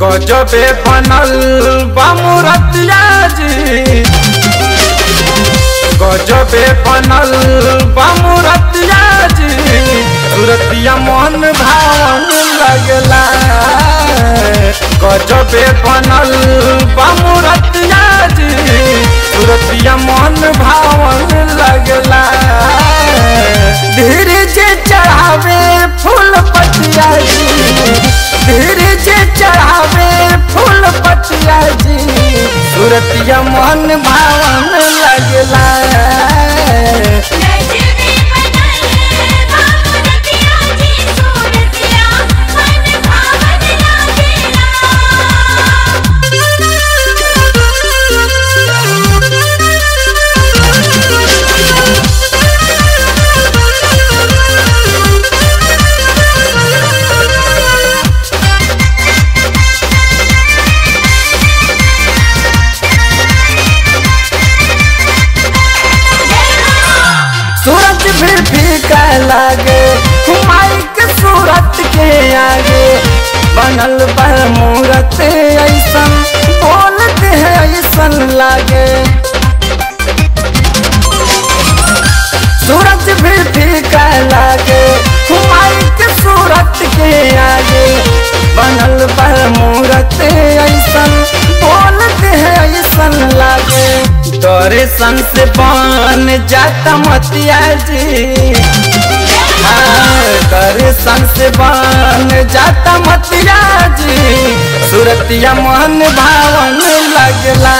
गजबे बनल बामुरतिया जी गजबे बनल बामुरतिया जी सुरतिया मन भावन लगला गजबे बनल बामुरतिया जी सुरतिया मन भावन लगला धीरे जे चढ़ावे फूल पतिया जी धीरे जे चढ़ावे फूल पतिया जी सुरतिया मन भावन लगला गजबे बनल बामुरतिया जी सूरतिया मन भावन लागेला सूरज भी फीका लागे हुमाई के सूरत के आगे बनल बा मूरत ऐसन बोलते है ऐसन लागे सूरज भी फीका लागे हुमाई के सूरत के आगे बनल बा मूरत ऐसन बोलते है ऐसन लागे दर्शन से बन जाता मतिया जी दर्शन से बन जाता मतिया जी सुरतिया मन भावन लगला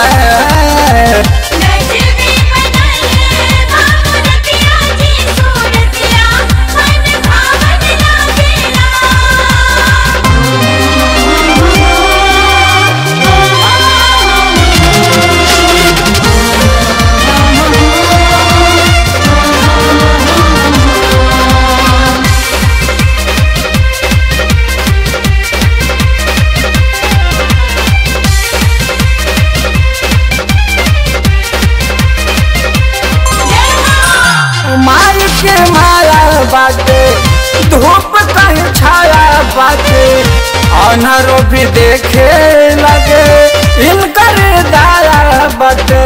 गजबे बनल बामुरतिया जी सूरतिया मन भावन लागेला माई के माया बाटे धूप कहीं छाया बाटे अनहरो भी देखे लगे इनकर दाया बाटे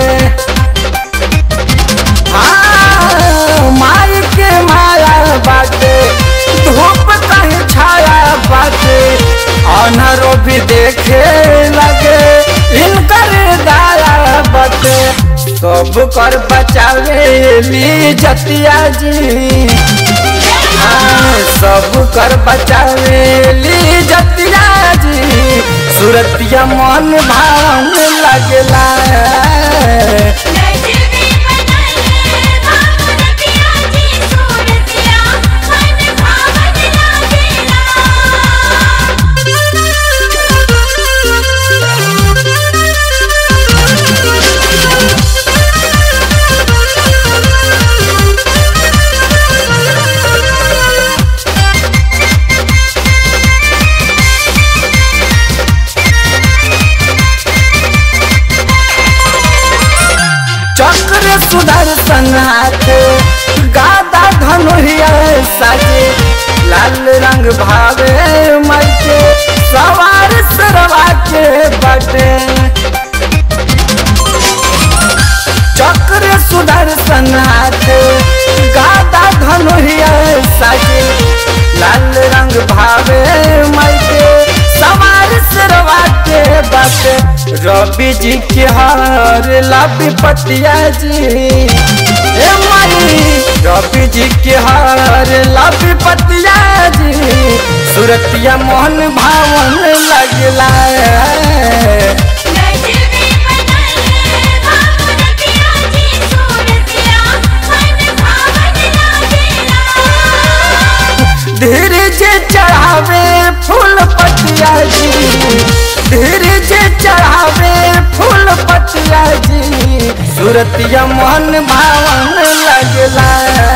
हाँ, माई के माया बाटे धूप कहीं छाया बाटे अनहरो भी देखे लगे इनकर दाया बाटे सब कर बचावे ली जतिया जी हाँ, सब कर बचावे ली जतिया जी सुरतिया मन भावन लगला गजबे बनल बामुरतिया जी सूरतिया मन भावन लागेला चक्र सुदर्शन हाथ गादा धनुरिया साजे लाल रंग भावे मई के सवार सरवा के बटे चक्र सुदर्शन हाथ गादा धनुरिया साजे लाल रंग भावे मई के सवार सरवा के बटे रवि जी के हार लाभी पतिया जी ए माई रवि जी के हार लाभी पतिया जी सुरतिया मोहन भावन लगला गजबे बनल बामुरतिया जी सूरतिया मन भावन लागेला धीरे जे चढ़ावे फूल पतिया जी धीरे जे चढ़ावे फूल पतिया जी सुरतिया मन भावन लगला